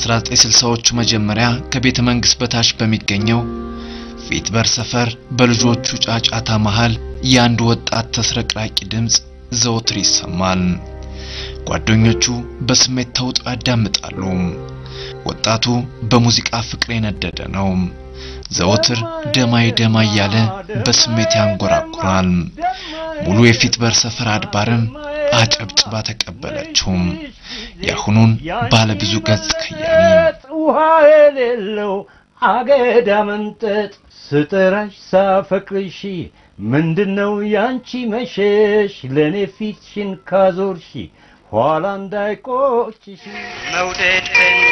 በ1960ዎቹ መጀመሪያ ከቤተ መንግሥት በታች በሚገኘው ፊትበር ሰፈር በልጆቹ ጫጫታ መሃል የአንድ ወጣት ተስረቅራቂ ድምፅ ዘወትር ይሰማል። ጓደኞቹ በስሜት ተውጠው ያዳምጣሉ። ወጣቱ በሙዚቃ ፍቅር የነደደ ነው። ዘወትር ደማይ ደማ እያለ በስሜት ያንጎራጉራል። ሙሉ የፊትበር ሰፈር አድባርም አጨብጭባ ተቀበለችው። የአሁኑን ባለ ብዙ ገጽ ከያኒ ውሃ የሌለው አገዳ መንጠጥ ስጠራሽ ሳፈቅርሽ ምንድነው ያንቺ መሸሽ ለእኔ ፊትሽን ካዞርሽ ኋላ እንዳይቆጭሽ መውደድ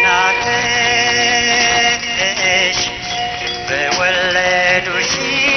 እናትሽ በወለዱሽ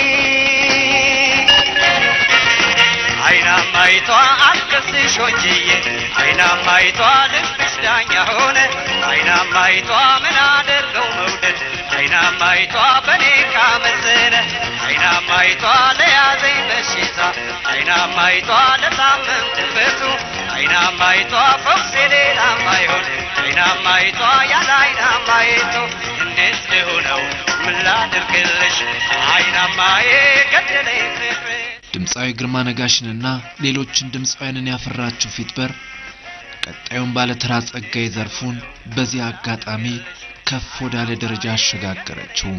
አይናማይቷ አልከስሽ ወንጅዬ አይናማይቷ ልብሽ ዳኛ ሆነ አይናማይቷ ምን አደርገው መውደድ አይናማይቷ በኔ ካመዘነ አይናማይቷ ለያዘኝ በሽታ አይናማይቷ ለታመምኩበቱ አይናማይቷ ፈውሴ ሌላም አይሆን አይናማይቷ ያለ አይናማይቱ እንዴት ልሁነው ምን ላድርግልሽ አይናማዬ ገደለኝ ፍቅርሽ ድምፃዊ ግርማ ነጋሽንና ሌሎችን ድምፃውያንን ያፈራችው ፊትበር ቀጣዩን ባለተራ ጸጋዬ ዘርፉን በዚህ አጋጣሚ ከፍ ወዳለ ደረጃ አሸጋገረችው።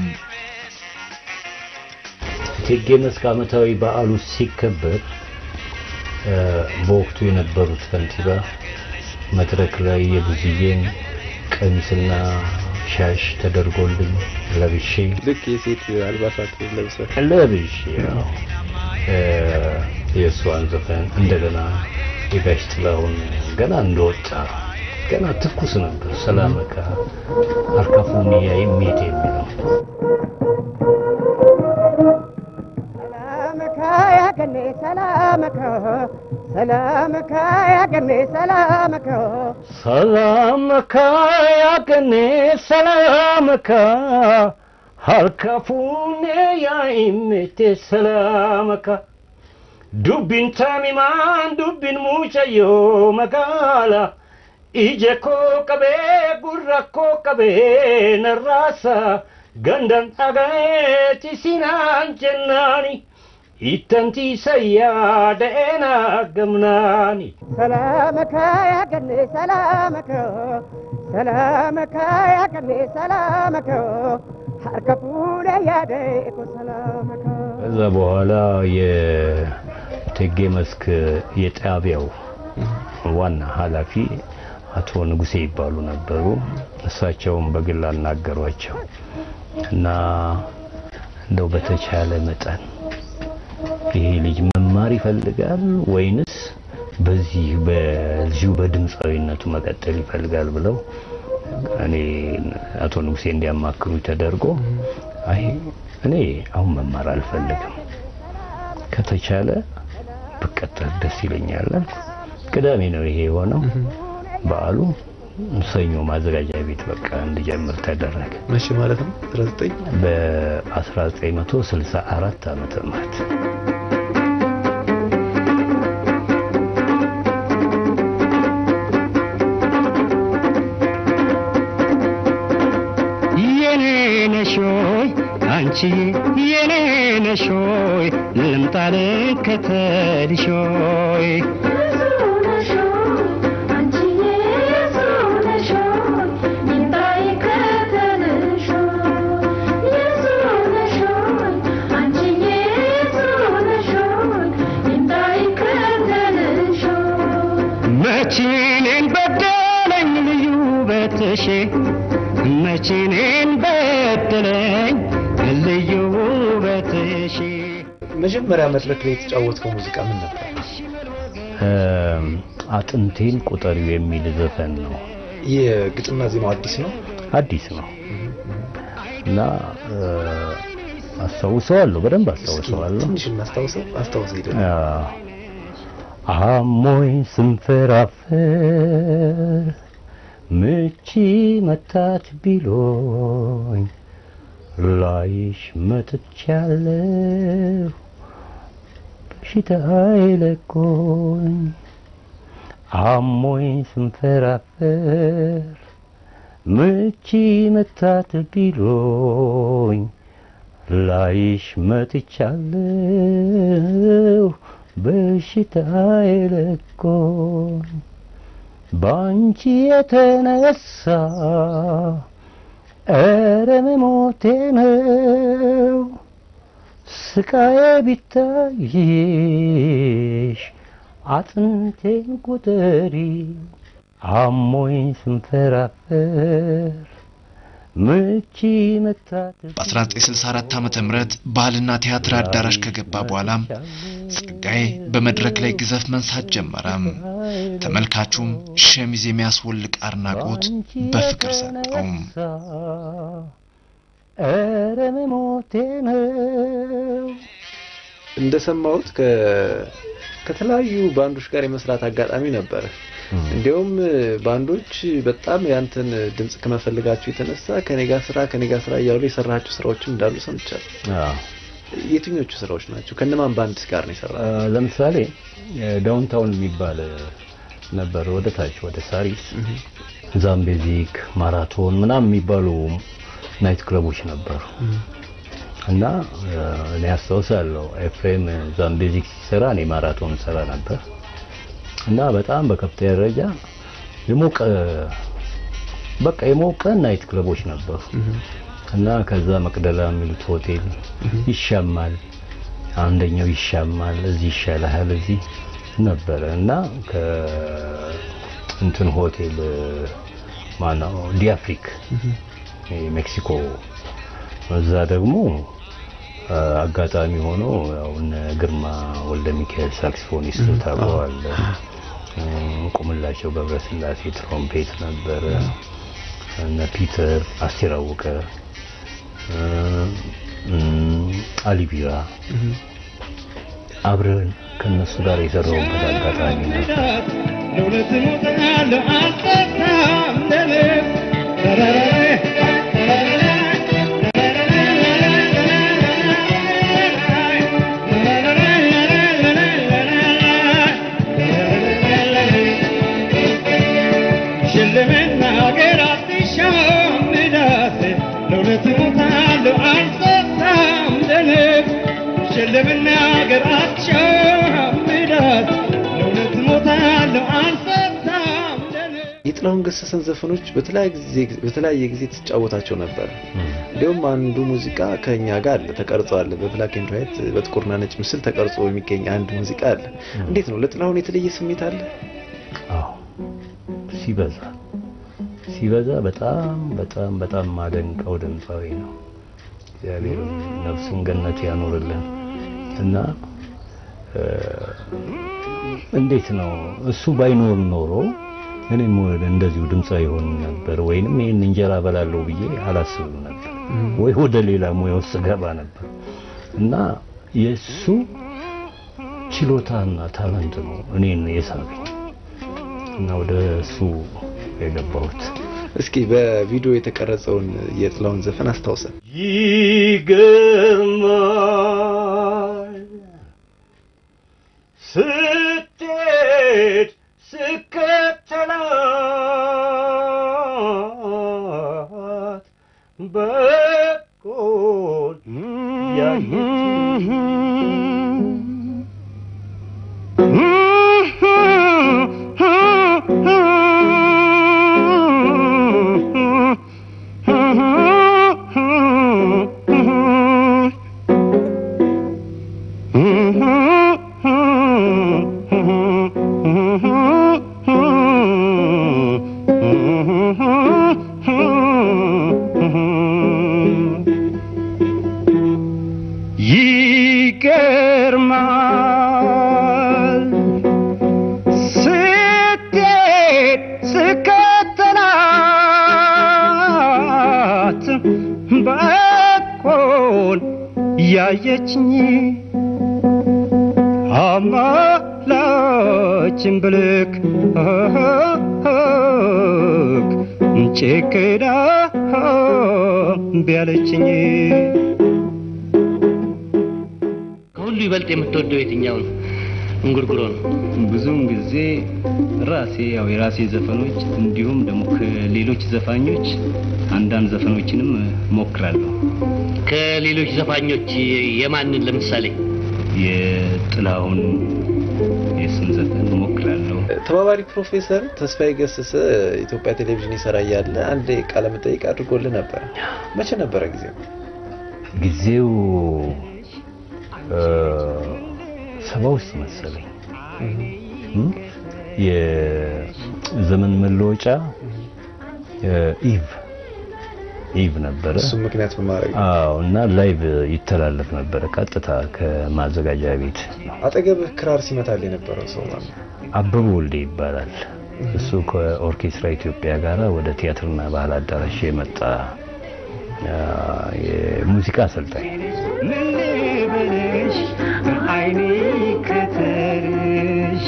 እቴጌ መስክ ዓመታዊ በዓሉ ሲከበር እ፣ በወቅቱ የነበሩት ከንቲባ መድረክ ላይ የብዙዬን ቀሚስና ሻሽ ተደርጎልኝ ለብሼ ልክ የሴት አልባሳት ለብሰ ለብሼ ያው እ፣ የእሷን ዘፈን እንደገና የጋሽ ጥላሁን ገና እንደወጣ ገና ትኩስ ነበር። ሰላመካ አርካፉኒያ የሚሄድ የሚለው ሰላምከ ያገኔ ሰላምከ ሰላምከ ያገኔ ሰላምከ ሰላምካ ያገኔ ሰላምካ ሀልካፉኔ ያኢሜቴ ሰላምካ ዱቢን ታሚማን ዱቢን ሙጨዮ መጋላ ije koo qabee gurra koo qabee narraasa gandan dhagayeeti sinaan jennaani ittantiisa yaada'eena gamnaani ሰላምከ ያገኔ ሰላምከ ሰላምከ ያገኔ ሰላምከ ሀርከፉነ ያደይኩ ሰላምከ ከዛ በኋላ የእቴጌ መስክ የጣቢያው ዋና ኃላፊ አቶ ንጉሴ ይባሉ ነበሩ። እሳቸውም በግል አናገሯቸው እና እንደው በተቻለ መጠን ይሄ ልጅ መማር ይፈልጋል ወይንስ በዚህ በዚሁ በድምፃዊነቱ መቀጠል ይፈልጋል ብለው እኔ አቶ ንጉሴ እንዲያማክሩ ተደርጎ አይ እኔ አሁን መማር አልፈልግም ከተቻለ ብቀጠል ደስ ይለኛል አልኩ። ቅዳሜ ነው ይሄ የሆነው። በዓሉ ሰኞ ማዘጋጃ ቤት በቃ እንድጀምር ተደረገ። መቼ ማለት ነው? 19 በ1964 ዓመተ ምህረት የኔ ነሽ ሆይ አንቺ የኔ ነሽ ሆይ ልምጣ ልከተልሽ ሆይ መቼኔን በደለኝ ልዩ ውበትሽ መቼኔን በደለኝ ልዩ ውበትሽ መጀመሪያ መድረክ ላይ የተጫወትከው ሙዚቃ ምን ነበር? አጥንቴን ቁጠሪው የሚል ዘፈን ነው። የግጥምና ዜማው አዲስ ነው። አዲስ ነው እና እ፣ አስታውሰዋለሁ፣ በደንብ አስታውሰዋለሁ። ትንሽ እናስታውሰው አስታውሰው ሄደ አሞኝ ስንፈራፈር ምቺ መታት ቢሎኝ ላይሽ መጥቻለሁ በሽታ አይለቆኝ አሞኝ ስንፈራፈር ምቺ መታት ቢሎኝ ላይሽ መጥቻለሁ በሽታዬ ለቆኝ ባንቺ የተነሳ ኧረ መሞቴ ነው ስቃዬ ቢታይሽ አጥንቴን ቁጠሪ አሞኝ ስንፈራፈር ምቺ መታት በ1964 ዓ ም ባህልና ቲያትር አዳራሽ ከገባ በኋላም ጸጋዬ በመድረክ ላይ ግዘፍ መንሳት ጀመረም። ተመልካቹም ሸሚዝ የሚያስወልቅ አድናቆት በፍቅር ሰጠውም። ኧረ መሞቴ ነው እንደሰማሁት ከ- ከተለያዩ ባንዶች ጋር የመስራት አጋጣሚ ነበረ። እንዲያውም ባንዶች በጣም ያንተን ድምጽ ከመፈልጋቸው የተነሳ ከኔ ጋር ስራ ከኔ ጋር ስራ እያሉ የሰራቸው ስራዎችም እንዳሉ ሰምቻለሁ። አዎ። የትኞቹ ስራዎች ናቸው? ከነማን ባንድ ጋር ነው የሰራ? አ፣ ለምሳሌ ዳውንታውን የሚባል ነበር፣ ወደ ታች ወደ ሳሪስ ዛምቤዚክ፣ ማራቶን ምናምን የሚባሉ ናይት ክለቦች ነበሩ እና አ፣ እኔ አስታውሳለሁ ኤፍሬም ዛምቤዚክ ሲሰራ እኔ ማራቶን ሰራ ነበር እና በጣም በከፍተኛ ደረጃ የሞቀ በቃ የሞቀ ናይት ክለቦች ነበሩ እና ከዛ መቅደላ የሚሉት ሆቴል ይሻማል፣ አንደኛው ይሻማል፣ እዚህ ይሻልሃል፣ እዚህ ነበረ እና ከ እንትን ሆቴል ማነው ዲአፍሪክ ሜክሲኮ እዛ ደግሞ አ፣ አጋጣሚ ሆኖ ያው እነ ግርማ ወልደ ሚካኤል ሳክስፎኒስቱ ታውቀዋል። ቁምላቸው ገብረስላሴ ትሮምፔት ነበረ። እነ ፒተር አስቴር አወቀ እ፣ እም፣ አሊ ቢራ አብረን ከነሱ ጋር የሰራሁበት አጋጣሚ ነበር። ለመናገር አትሸምዳት ለእውነት ሞታለሁ አልፈታም ለልብ የጥላሁን ገሰሰን ዘፈኖች በተለያየ ጊዜ በተለያየ ጊዜ ትጫወታቸው ነበር። እንዲሁም አንዱ ሙዚቃ ከኛ ጋር አለ ተቀርጾ አለ። በብላክ ኤንድ ዋይት በጥቁርና ነጭ ምስል ተቀርጾ የሚገኝ አንድ ሙዚቃ አለ። እንዴት ነው ለጥላሁን የተለየ ስሜት አለ? አዎ ሲበዛ ሲበዛ በጣም በጣም በጣም ማደንቀው ድምፃዊ ነው። እግዚአብሔር ነፍሱን ገነት ያኖርልን እና እ፣ እንዴት ነው እሱ ባይኖር ኖሮ እኔም ወደ እንደዚሁ ድምፃዊ ይሆን ነበር ወይንም ይህን እንጀራ በላለሁ ብዬ አላስብም ነበር ወይ ወደ ሌላ ሙያ ውስጥ ገባ ነበር እና የእሱ ችሎታና ታለንት ነው እኔን የሳበኝ እና ወደ እሱ የገባሁት እስኪ በቪዲዮ የተቀረጸውን የጥላሁን ዘፈን አስታውሰን። ይገርማል ስትሄድ ስከተላት በቆል ይገርማል ስትሄድ ስከተላት በቆን ያየችኝ አማላችን ብልክ ጭክዳ ቢያለችኝ ከሁሉ ይበልጥ የምትወደው የትኛው ነው? እንጉርጉሮ ነው። ብዙውን ጊዜ ራሴ ያው የራሴ ዘፈኖች እንዲሁም ደግሞ ከሌሎች ዘፋኞች አንዳንድ ዘፈኖችንም ሞክራለሁ። ከሌሎች ዘፋኞች የማንን ለምሳሌ? የጥላሁን የእሱን ዘፈን ሞክራለሁ። ተባባሪ ፕሮፌሰር ተስፋዬ ገሰሰ ኢትዮጵያ ቴሌቪዥን ይሰራ እያለ አንድ ቃለ መጠይቅ አድርጎልህ ነበር። መቼ ነበረ ጊዜው? ጊዜው እ፣ ሰባ ውስጥ መሰለኝ እም፣ የዘመን መለወጫ እ፣ ኢቭ ኢቭ ነበረ። እሱ ምክንያት በማድረግ ነው። አዎ እና ላይቭ ይተላለፍ ነበረ ቀጥታ ከማዘጋጃ ቤት። አጠገብህ ክራር ሲመታል የነበረው ሰው ማለት ነው። አበበ ወልዴ ይባላል። እሱ ከኦርኬስትራ ኢትዮጵያ ጋር ወደ ቲያትርና ባህል አዳራሽ የመጣ አ፣ የሙዚቃ አሰልጣኝ ምን ልበልሽ አይኔ ከተርሽ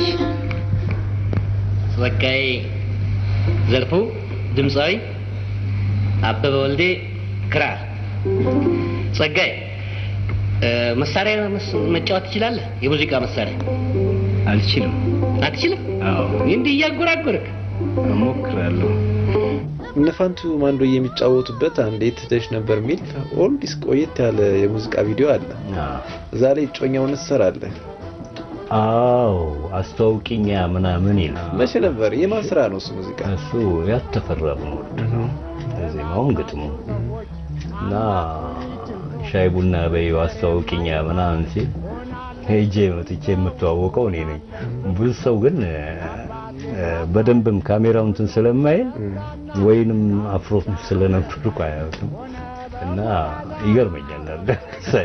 ጸጋዬ ዘርፉ ድምፃዊ፣ አበበ ወልዴ ክራር። ጸጋዬ እ፣ መሳሪያ መስ- መጫወት ትችላለህ? የሙዚቃ መሳሪያ አልችልም። አትችልም? አዎ እንዲህ እያጎራጎርክ እሞክራለሁ። እነ ፋንቱ ማንዶ የሚጫወቱበት አንድ የት ሄደሽ ነበር የሚል ኦልዲስ ቆየት ያለ የሙዚቃ ቪዲዮ አለ። አዎ እዛ ላይ እጮኛውን ትሰራለህ። አዎ አስተዋውቂኛ ምናምን ይላል። መቼ ነበር? የማን ስራ ነው እሱ ሙዚቃ? እሱ ያተፈራ ወርድ ነው ዜማውም ግጥሙ እና ሻይ ቡና በይው አስተዋውቂኛ ምናምን ሲል ሄጄ መጥቼ የምተዋወቀው እኔ ነኝ። ብዙ ሰው ግን እ፣ በደንብም ካሜራው እንትን ስለማይል ወይንም አፍሮት ስለነበርኩ አያውቅም እና ይገርመኛል አለ ሳይ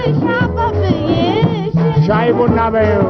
ሻይ ቡና በይው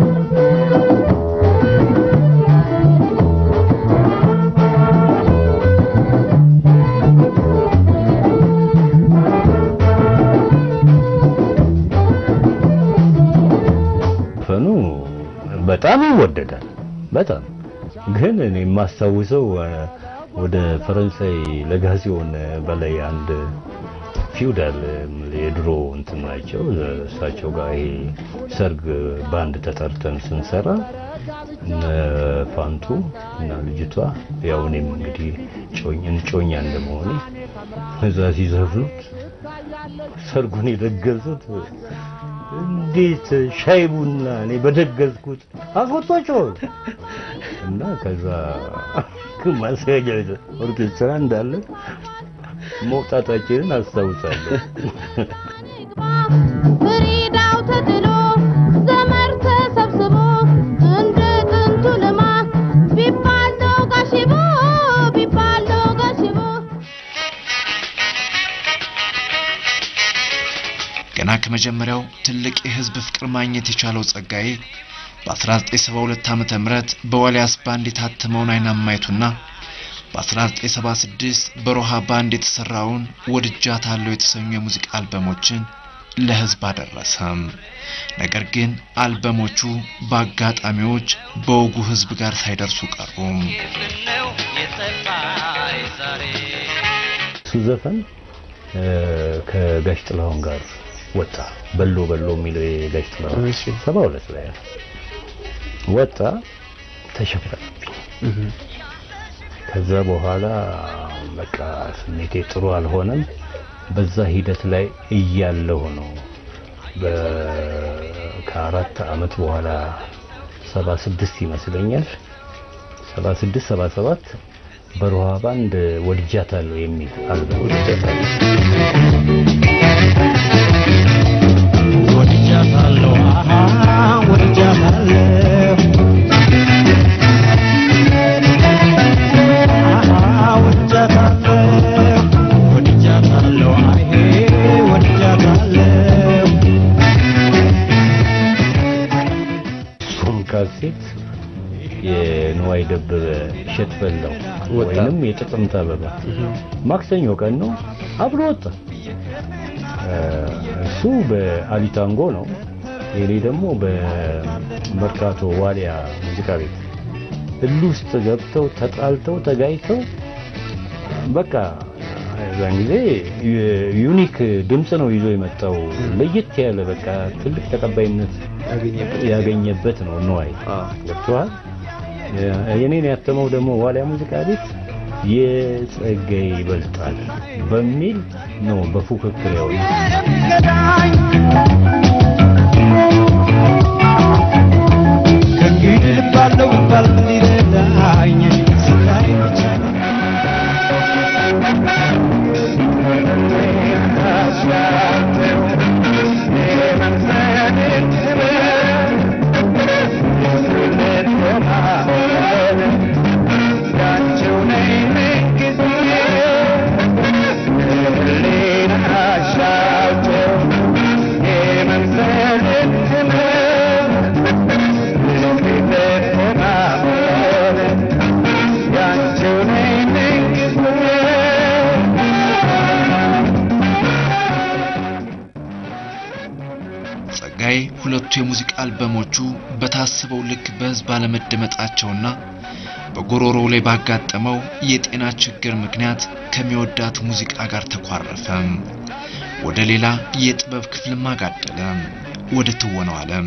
ፈኑ በጣም ይወደዳል። በጣም ግን እኔ የማስታውሰው እ፣ ወደ ፈረንሳይ ለጋሲዮን በላይ አንድ ፊውዳል የድሮ እንትን ናቸው እሳቸው ጋር ይሄ ሰርግ ባንድ ተጠርተን ስንሰራ እነ ፋንቱ እና ልጅቷ ያው እኔም እንግዲህ ጮኝ ጮኛ እንደመሆኔ እዛ ሲዘፍኑት ሰርጉን የደገሱት እንዴት ሻይ ቡና እኔ በደገዝኩት አጎቶቸው እና ከዛ ማስያጃ ኦርኬስትራ እንዳለ መውጣታችንን አስታውሳለሁ። ፍሪዳው ተጥሎ ዘመር ተሰብስቦ እንደ ጥንቱ ልማት ቢባል ጋሽቦ ቢባል ጋሽቦ ገና ከመጀመሪያው ትልቅ የህዝብ ፍቅር ማግኘት የቻለው ጸጋዬ በ1972 ዓመተ ምህረት በዋልያስ ባንድ የታተመውን አይናማይቱና በ1976 በሮሃ ባንድ የተሰራውን ወድጃታለሁ የተሰኙ የሙዚቃ አልበሞችን ለህዝብ አደረሰም። ነገር ግን አልበሞቹ በአጋጣሚዎች በወጉ ህዝብ ጋር ሳይደርሱ ቀሩም። ነው የጠፋኝ ዛሬ እሱ ዘፈን እ፣ ከጋሽ ጥላሁን ጋር ወጣ። በሎ በሎ የሚለው የጋሽ ጥላሁን እሺ። ሰባ ሁለት ላይ ነው። ወጣ፣ ተሸፈነብኝ። ከዛ በኋላ በቃ ስሜቴ ጥሩ አልሆነም። በዛ ሂደት ላይ እያለሁ ነው በ- ከአራት አመት በኋላ ሰባ ስድስት ይመስለኛል ሰባ ስድስት ሰባ ሰባት በሮሃ ባንድ ወድጃታለሁ የሚል አልበም ወድጃታለሁ አሃ ወድጃታለሁ አሃ ወድጃታለሁ ወድጃታለሁ አሄ ወድጃታለሁ እሱም ካሴት የንዋይ ደበበ እሸት በላው ወጣ። ወይንም የጥቅምት አበባ ማክሰኞ ቀን ነው አብሮ ወጣ። እ፣ እሱ በአሊታንጎ ነው፣ የኔ ደግሞ በመርካቶ ዋሊያ ሙዚቃ ቤት እል ውስጥ ገብተው ተጣልተው ተጋይተው በቃ እዛን ጊዜ ዩ- ዩኒክ ድምፅ ነው ይዞ የመጣው ለየት ያለ በቃ ትልቅ ተቀባይነት ያገኘበት ያገኘበት ነው ነዋይ አዎ። ገብቶሃል የኔን ያተመው ደግሞ ዋሊያ ሙዚቃ ቤት የጸጋዬ ይበልጣል በሚል ነው በፉክክር ያው ከእንግዲህ ልባለው ብባል ምን ሊረዳኝ ስታይ ብቻ ነው ጸጋዬ ሁለቱ የሙዚቃ አልበሞቹ በታሰበው ልክ በሕዝብ አለመደመጣቸውና በጉሮሮው ላይ ባጋጠመው የጤና ችግር ምክንያት ከሚወዳት ሙዚቃ ጋር ተኳረፈ። ወደ ሌላ የጥበብ ክፍልም አጋደለ፣ ወደ ትወነው ዓለም።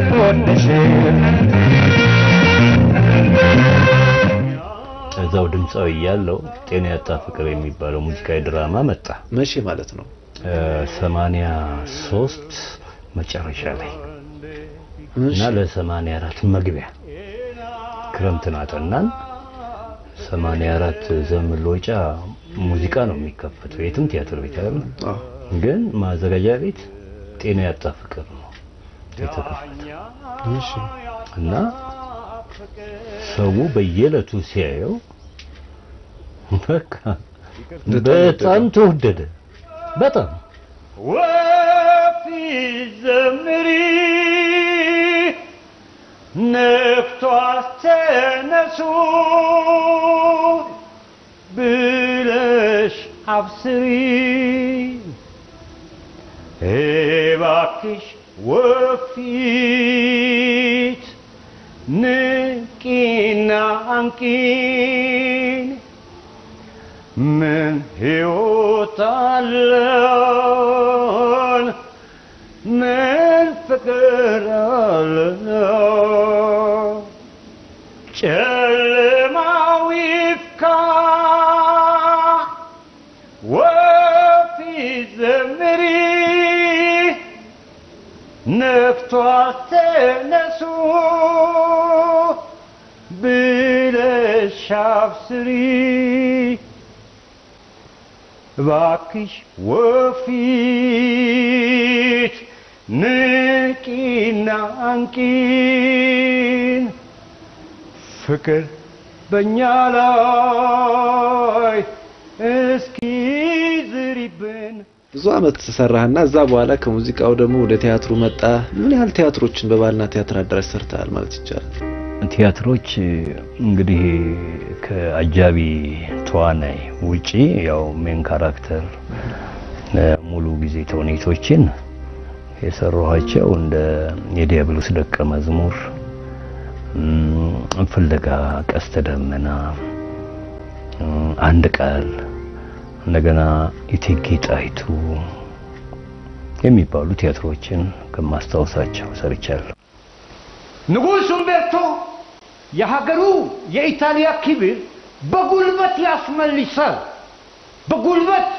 እዛው ድምፃዊ እያለው ጤና ያጣ ፍቅር የሚባለው ሙዚቃዊ ድራማ መጣ መቼ ማለት ነው? ሰማንያ ሶስት መጨረሻ ላይ እና ለሰማንያ አራት መግቢያ ክረምትን አጠናን። ሰማንያ አራት ዘመን ለወጫ ሙዚቃ ነው የሚከፈተው የትም ቲያትር ቤት አይደለም። አዎ። ግን ማዘጋጃ ቤት ጤና ያጣ ፍቅር ነው የተከፈተው እሺ። እና ሰው በየዕለቱ ሲያየው በቃ በጣም ተወደደ። በጣም ወፊት ዘምሪ ነፍቷት ተነሱ ብለሽ አብስሪ እባክሽ ወፊት ንቂና አንቂን ምን ሕይወት አለን ምን ፍቅር አለን ጨለማው ይፍካ ወፊት ዘምሪ ነፍቷት ተነሱ ብለሽ አብስሪ እባክሽ ወፊት ንቂና አንቂን ፍቅር በእኛ ላይ እስኪ ዝሪብን ብዙ አመት ሰራህና እዛ በኋላ ከሙዚቃው ደግሞ ወደ ቲያትሩ መጣ። ምን ያህል ቲያትሮችን በባህልና ቲያትር አዳራሽ ሰርተሃል ማለት ይቻላል? ቲያትሮች እንግዲህ ከአጃቢ ተዋናይ ውጪ ያው ሜን ካራክተር ሙሉ ጊዜ ተውኔቶችን የሰራኋቸው እንደ የዲያብሎስ ደቀ መዝሙር፣ እም፣ ፍለጋ፣ ቀስተ ደመና፣ እም፣ አንድ ቃል፣ እንደገና እቴጌ ጣይቱ የሚባሉ ቲያትሮችን ከማስታወሳቸው ሰርቻለሁ። ንጉሥ ኡምቤርቶ የሀገሩ የኢጣሊያ ክብር በጉልበት ያስመልሳል። በጉልበት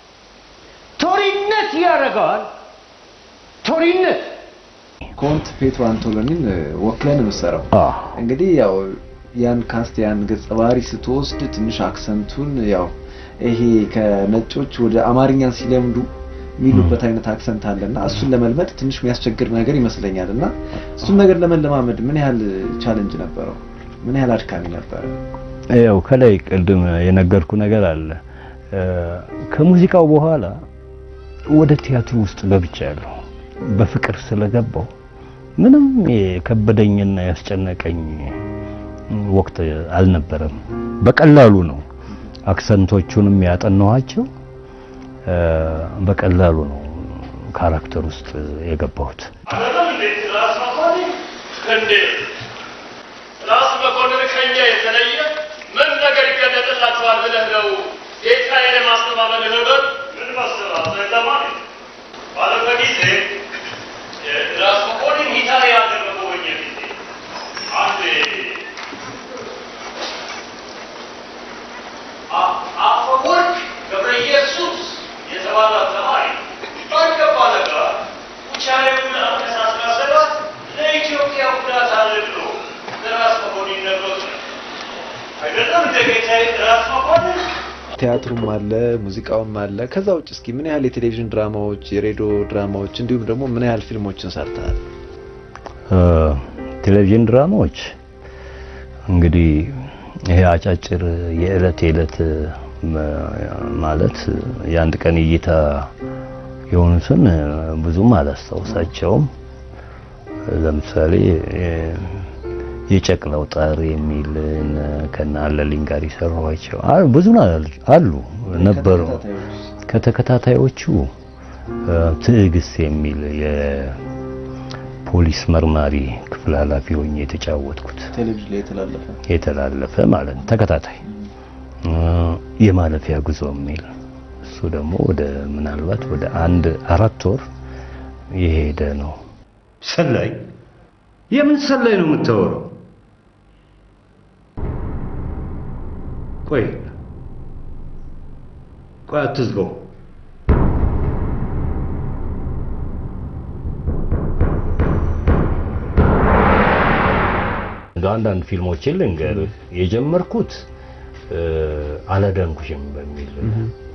ቶሪነት ያደርገዋል። ቶሪነት ኮንት ፔትሮ አንቶሎኒን ወክለን የምትሰራው አዎ እንግዲህ ያው ያን ካስት ያን ገጸ ባህሪ ስትወስድ ትንሽ አክሰንቱን ያው ይሄ ከነጮች ወደ አማርኛን ሲለምዱ የሚሉበት አይነት አክሰንት አለና እሱን ለመልመድ ትንሽ የሚያስቸግር ነገር ይመስለኛል። እና እሱን ነገር ለመለማመድ ምን ያህል ቻለንጅ ነበረው? ምን ያህል አድካሚ ነበረ? ያው ከላይ ቅድም የነገርኩ ነገር አለ። እ፣ ከሙዚቃው በኋላ ወደ ቲያትሩ ውስጥ ገብቻለሁ። በፍቅር ስለገባው ምንም የከበደኝና ያስጨነቀኝ ወቅት አልነበረም። በቀላሉ ነው አክሰንቶቹንም ያጠናኋቸው። እ፣ በቀላሉ ነው ካራክተር ውስጥ የገባሁት። እንዴት ራስ መኮንን ከኛ የተለየ ምን ነገር ይገለጥላቸዋል ብለህ ነው ጌታዬን የማስተባበል ነገር ምን መሰላት ተማሪ ባለፈ ጊዜ የራስ መኮንን ኢጣሊያ ሀገር በጎበኘ ጊዜ አንድ አ- አፈወርቅ ገብረ ኢየሱስ የተባለ ተማሪ ባልገባ ነገር ውጫሌውን አነሳስራ ሰባት ለኢትዮጵያ ጉዳት አለ ብሎ ለራስ መኮንን ነግሮት ነው። አይደለም እንደ ጌታዬ ራስ መኮንን ቲያትሩም አለ፣ ሙዚቃውም አለ። ከዛ ውጭ እስኪ ምን ያህል የቴሌቪዥን ድራማዎች፣ የሬዲዮ ድራማዎች እንዲሁም ደግሞ ምን ያህል ፊልሞችን ሰርተሃል? እ፣ ቴሌቪዥን ድራማዎች እንግዲህ ይሄ አጫጭር የዕለት የዕለት መ- ማለት የአንድ ቀን እይታ የሆኑትን ብዙም አላስታውሳቸውም። ለምሳሌ የ- የጨቅላው ጣር የሚል እነ ከነ አለልኝ ጋር የሰራኋቸው አ- ብዙ ና- አሉ ነበሩ። ከተከታታዮቹ እ፣ ትዕግስት የሚል የፖሊስ መርማሪ ክፍል ኃላፊ ሆኜ የተጫወትኩት ቴሌቪዥን ላይ የተላለፈ የተላለፈ ማለት ነው። ተከታታይ እ፣ የማለፊያ ጉዞ የሚል እሱ ደግሞ ወደ ምናልባት ወደ አንድ አራት ወር የሄደ ነው። ሰላይ የምን ሰላይ ነው የምታወራው? ቆይ ቆይ አትዝጋው። እንደ አንዳንድ ፊልሞችን ልንገርህ የጀመርኩት እ፣ አላዳንኩሽም በሚል እ፣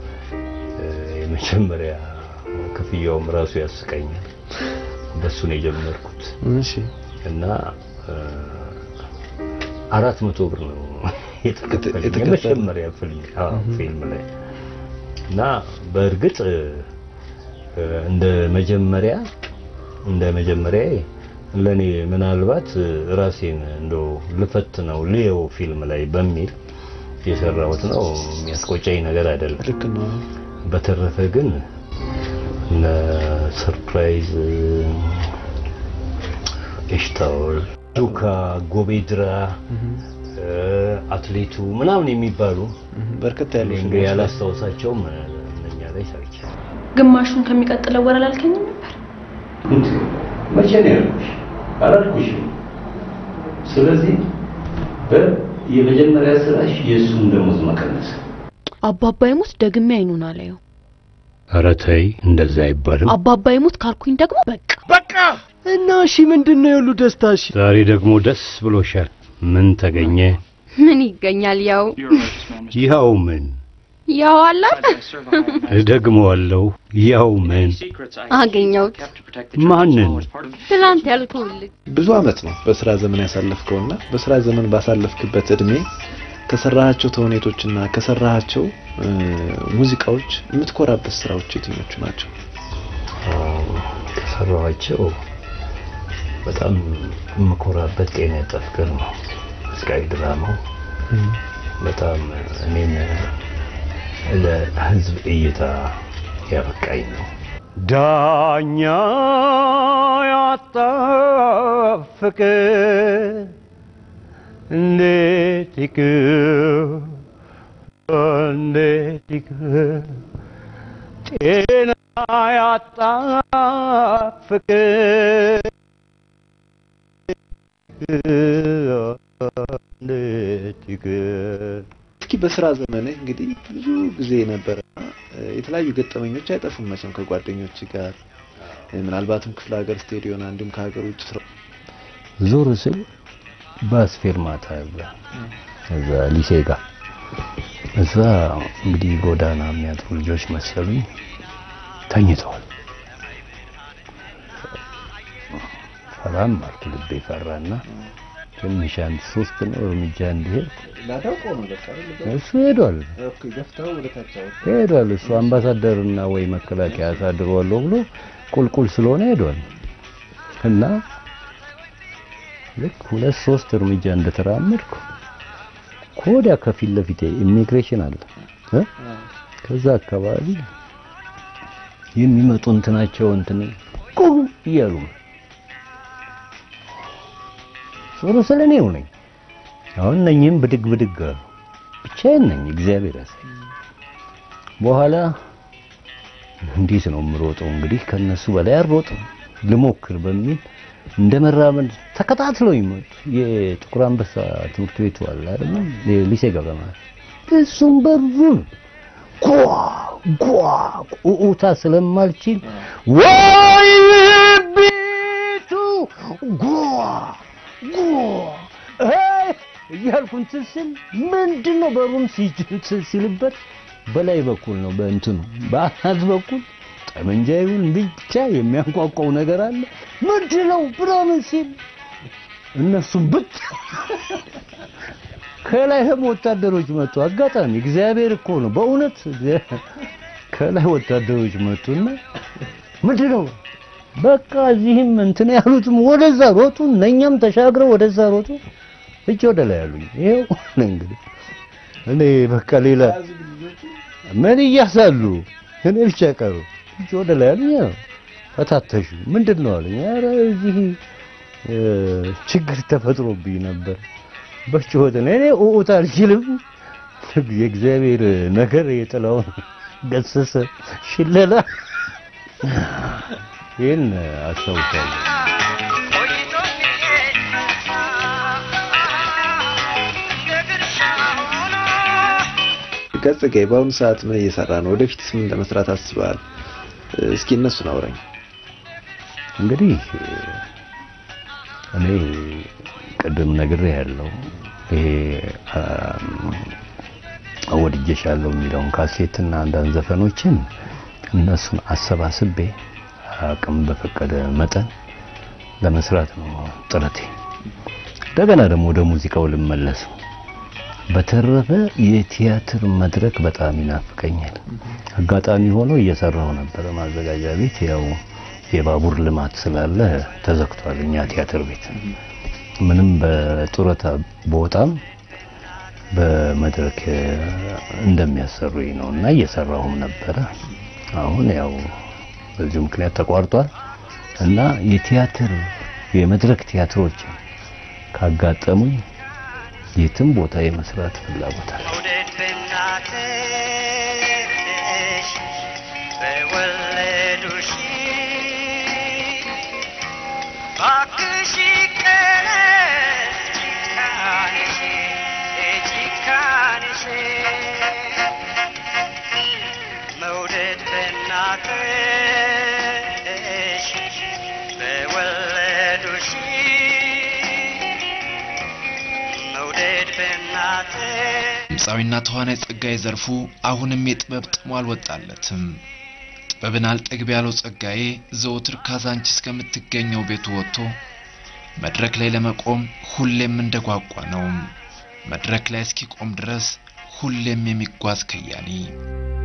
የመጀመሪያ ክፍያውም ራሱ ያስቀኛል። በሱ ነው የጀመርኩት እሺ እና እ፣ አራት መቶ ብር ነው የተከፈለኝ የተከፈለ- የመጀመሪያ ፊልም አዎ፣ ፊልም ላይ እና በእርግጥ እ፣ እ፣ እንደ መጀመሪያ እንደ መጀመሪያ ለኔ ምናልባት እ፣ ራሴን እንደው ልፈትነው ልየው ፊልም ላይ በሚል የሰራሁት ነው። የሚያስቆጨኝ ነገር አይደለም። ልክ ነው። በተረፈ ግን እነ ሰርፕራይዝ ኤሽታውል፣ ዱካ፣ ጎቤድራ፣ እ፣ አትሌቱ ምናምን የሚባሉ በርከት ያሉ እኔ እንግዲህ ያላስታውሳቸውም እ፣ እነኛ ላይ ሰርቻለሁ። ግማሹን ከሚቀጥለው ወር አላልከኝም ነበር? እንዴ መቼ ነው ያልኩሽ? አላልኩሽም። ስለዚህ በ- የመጀመሪያ ስራሽ የእሱን ደሞዝ መቀነስ። አባባ ይሙት ደግሜ አይኑን አላየው። ኧረ ተይ እንደዛ አይባልም። አባባ ይሙት ካልኩኝ ደግሞ በቃ በቃ እና እሺ፣ ምንድን ነው የሁሉ ደስታሽ? ዛሬ ደግሞ ደስ ብሎሻል። ምን ተገኘ? ምን ይገኛል? ያው ይኸው ምን ያው አለ እደግመዋለሁ። ያው ምን አገኘሁት። ማንን? ትናንት ያልኩህ ልጅ ብዙ አመት ነው በስራ ዘመን ያሳለፍከውና በስራ ዘመን ባሳለፍክበት እድሜ ከሰራሃቸው ተውኔቶችና ከሰራሃቸው እ፣ ሙዚቃዎች የምትኮራበት ስራዎች የትኞቹ ናቸው? ከሰራኋቸው በጣም የምኮራበት ጤና ጠፍቅር ነው። ስቃይ ድራማው በጣም እኔን ለህዝብ እይታ ያበቃኝ ነው። ዳኛ ያጣ ፍቅር እንዴት ይቅር እንዴት ይቅር ጤና ያጣ ፍቅር እንዴት ይቅር እስኪ በስራ ዘመንህ እንግዲህ ብዙ ጊዜ ነበረ የተለያዩ ገጠመኞች አይጠፉም መቼም ከጓደኞች ጋር እ፣ ምናልባትም ክፍለ ሀገር ስቴዲዮና እንዲሁም ከሀገር ውጭ ስራ ዞር ስል ባስ ፌርማታ አለ እዛ ሊሴ ጋር እዛ እንግዲህ ጎዳና የሚያድሩ ልጆች መሰሉኝ ተኝተዋል። ሰላም አልክ ልቤ ፈራና ትንሽ አንድ ሶስት ነው እርምጃ እንዲሄድ እሱ ሄዷል ሄዷል። እሱ አምባሳደርና ወይ መከላከያ አሳድሯለሁ ብሎ ቁልቁል ስለሆነ ሄዷል እና ልክ ሁለት ሶስት እርምጃ እንደተራመድኩ ከወዲያ ከፊት ለፊቴ ኢሚግሬሽን አለ እ? ከዛ አካባቢ የሚመጡ እንትናቸው እንትን ቁሩ እያሉ ነው። ዞሮ ስለ እኔው ነኝ። አሁን እነኝህም ብድግ ብድግ አሉ። ብቻዬን ነኝ። እግዚአብሔር ያሳይ። በኋላ እንዴት ነው የምሮጠው? እንግዲህ ከነሱ በላይ አልሮጥም ልሞክር በሚል እንደ መራመድ ተከታትለው ይመጡ። የጥቁር አንበሳ ትምህርት ቤቱ አለ አይደል? ሊሴ ገብረ ማርያም እሱም በሩን ጓ ጓ ቁኡታ ስለማልችል ወይ ቤቱ ጓ ጓ አይ እያልኩ እንትን ስል ምንድን ነው በሩም ሲልበት በላይ በኩል ነው በእንትኑ በአናት በኩል ጠመንጃ ይሁን ብቻ የሚያንቋቋው ነገር አለ። ምንድን ነው ብራምን ሲል እነሱም ብቻ ከላይም ወታደሮች መጡ። አጋጣሚ እግዚአብሔር እኮ ነው በእውነት ከላይ ወታደሮች መጡና ምንድን ነው በቃ እዚህም እንትን ያሉትም ወደዛ ሮጡ፣ እነኛም ተሻግረው ወደዛ ሮጡ። እጅ ወደ ላይ ያሉኝ ይሄው እንግዲህ እኔ በቃ ሌላ ምን እያሳሉ እኔ ብቻ ቀሩ። እጅ ወደ ላይ ያሉኝ ፈታተሹ። ምንድን ነው አሉኝ። ኧረ እዚህ ችግር ተፈጥሮብኝ ነበር በጭሆት ነው። እኔ ኡኡት አልችልም። የእግዚአብሔር ነገር የጥላውን ገሰሰ ሽለላ ይህን አስታውሳለሁ። ገጽጌ በአሁኑ ሰዓት ምን እየሰራ ነው? ወደፊትስ ምን ለመስራት አስበሃል? እስኪ እነሱን አውራኝ። እንግዲህ እኔ ቅድም ነግሬ ያለው ይሄ አወድጄሻለሁ የሚለውን ካሴትና አንዳንድ ዘፈኖችን እነሱን አሰባስቤ አቅም በፈቀደ መጠን ለመስራት ነው ጥረቴ። እንደገና ደግሞ ወደ ሙዚቃው ልመለስ። በተረፈ የቲያትር መድረክ በጣም ይናፍቀኛል። አጋጣሚ ሆኖ እየሰራው ነበረ ማዘጋጃ ቤት። ያው የባቡር ልማት ስላለ ተዘግቷል። እኛ ቲያትር ቤት ምንም በጡረታ በወጣም በመድረክ እንደሚያሰሩኝ ነው እና እየሰራሁም ነበረ። አሁን ያው በዚሁ ምክንያት ተቋርጧል እና የቲያትር የመድረክ ቲያትሮች ካጋጠሙኝ የትም ቦታ የመስራት ፍላጎት አለ። መውደድ በእናትሽ በወለዱሽ ባክሽ ቀለስ ጭካኔሽ ጭካኔሽ መውደድ በእናትሽ በወለዱሽ መውደድ በእናትሽ ድምፃዊና ተዋናይ ጸጋዬ ዘርፉ አሁንም የጥበብ ጥሙ አልወጣለትም። ጥበብን አልጠግብ ያለው ጸጋዬ ዘወትር ካዛንቺስ ከምትገኘው ቤቱ ወጥቶ መድረክ ላይ ለመቆም ሁሌም እንደጓጓ ነው። መድረክ ላይ እስኪቆም ድረስ ሁሌም የሚጓዝ ከያኒ